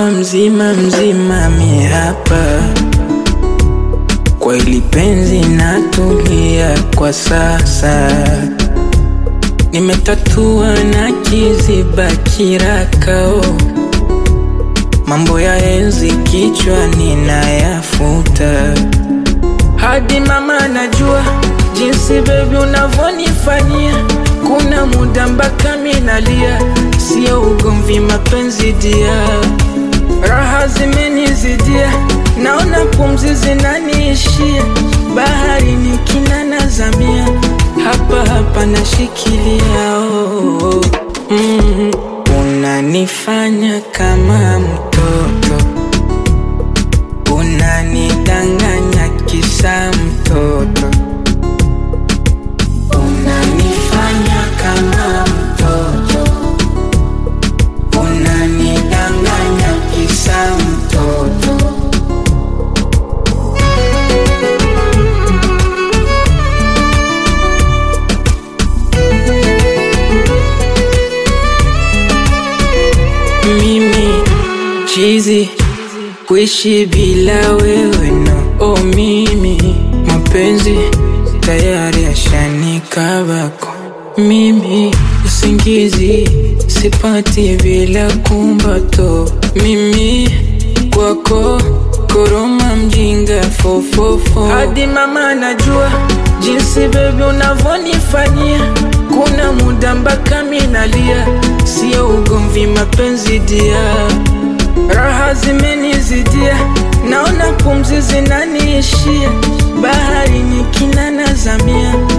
mzima mzima mi hapa kwa ili penzi natulia kwa sasa, nimetatua na kiziba kirakao, mambo ya enzi kichwani nayafuta, hadi mama najua jinsi bebi unavyonifanyia, kuna muda mpaka minalia, sio ugomvi, mapenzi dia, raha zimenizidia, naona pumzi zinaniishia, bahari ni kina nazamia, hapa hapa nashikilia oh, oh. Mm, unanifanya kama mtoto, unanidanganya kisa mtoto unanifanya kama mtoto, unanidanganya kisa mtoto. Mimi chizi kuishi bila wewe no, oh mimi mapenzi tayari yashanikabako mimi usingizi sipati bila kumbato mimi kwako koroma mjinga fofofo hadi mama najua jinsi bebi unavyonifanyia kuna muda mpaka minalia sio ugomvi mapenzi dia raha zimenizidia naona pumzi zinaniishia bahari ni kina nazamia